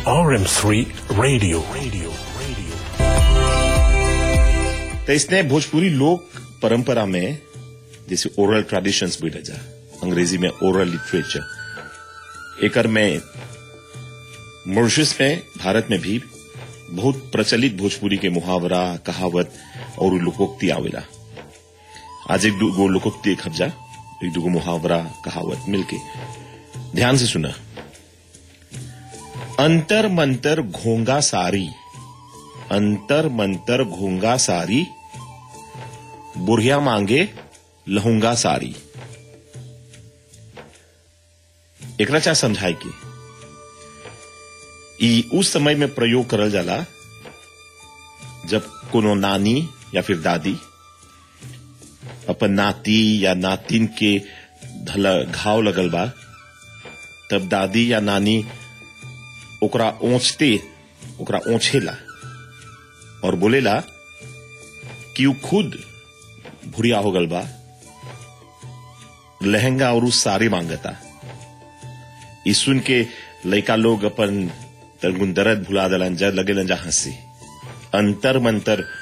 RM3 Radio. Radio. Radio. तो इसने भोजपुरी लोक परंपरा में जैसे ओरल ट्रेडिशंस भी जा अंग्रेजी में ओरल लिटरेचर एकर में मॉरिशस में भारत में भी बहुत प्रचलित भोजपुरी के मुहावरा कहावत और लोकोक्ति आवेला आज एक दो लोकोक्ति एक हफ्जा एक दो मुहावरा कहावत मिलके ध्यान से सुना अंतर मंतर घोंगा सारी अंतर मंतर घोंगा सारी बुढ़िया मांगे लहूंगा सारी एकरा चाह समझाए की ई उस समय में प्रयोग करल जाला जब कोनो नानी या फिर दादी अपन नाती या नातिन के धला घाव लगल बा तब दादी या नानी ओकरा ओछते ओकरा ओछेला और बोलेला कि उ खुद भुरिया हो गल बा लहंगा और उ साड़ी मांगता ई सुन के लड़का लोग अपन तलगुन दर्द भुला दलन जा लगेलन जा हंसी अंतर मंतर